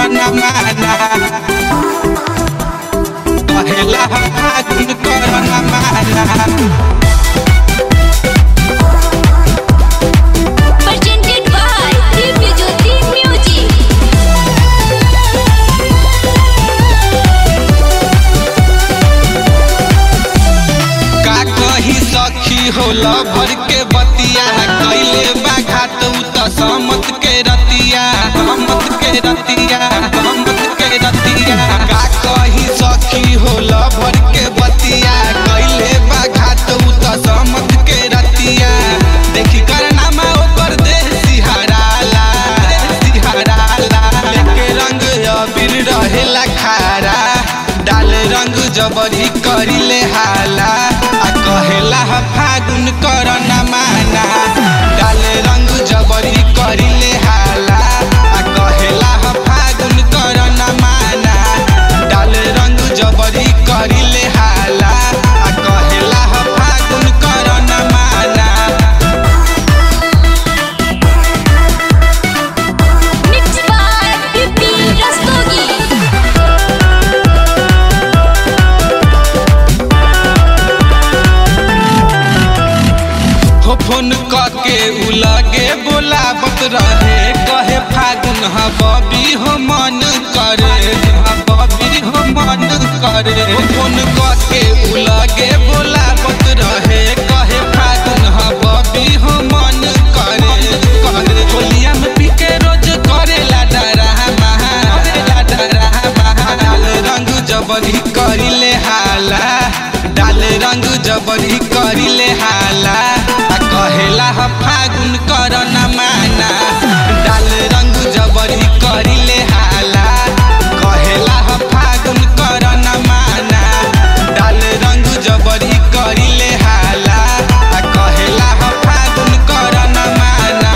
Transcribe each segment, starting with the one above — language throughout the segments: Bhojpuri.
करना माना कहेला फागुन करना माना presented by Divya Jyoti Music. का कही सखी होला भर के बतिया कैले बाघा तू त समत के रतिया समत के रतिया समत के रतिया का कही सखी होला भर के बतिया कैले बाघा तू त समत के रतिया देखी करनामा ओकर देह सिहराला सिहराला लेके रंग अबीर रहेला खारा डाल रंग जबरी करिले हाला आ कहेला ह फागुन करना माना डाल रंग जबरी करिले हाला आ कहेला ह फागुन करना माना डाल रंग जबरी करिले हाला आ कहेला ह फागुन करना माना Mixed by Pipi Rastogi. हो फोन के उ लगे बोलावत रहे कहे फागुन ह बबी हो मन करे ह बबी हो मन करे हो फोन के उ लगे बोलावत रहे कहे फागुन ह बबी हो मन करे करे होलिया में पी के रोज करेला डरामा करेला डरामा डाल रंग जबरी करिले हाला डाल रंग जबरी करिले हाला आ कहेला ह फागुन करना माना डाल रंग जबरी करिले हाला कहेला ह फागुन करना माना डाल रंग जबरी करिले हाला आ कहेला ह फागुन करना माना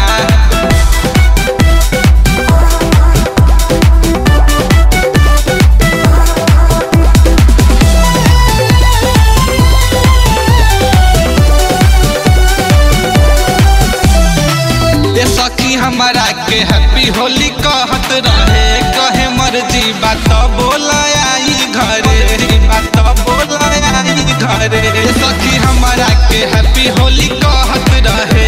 ए सखी हमारा के हैप्पी होली कहत रहे कहे मर्जी बात बोला आई घरे बात बोला आई घरे ए सखी हमारा के हैप्पी होली कहत रहे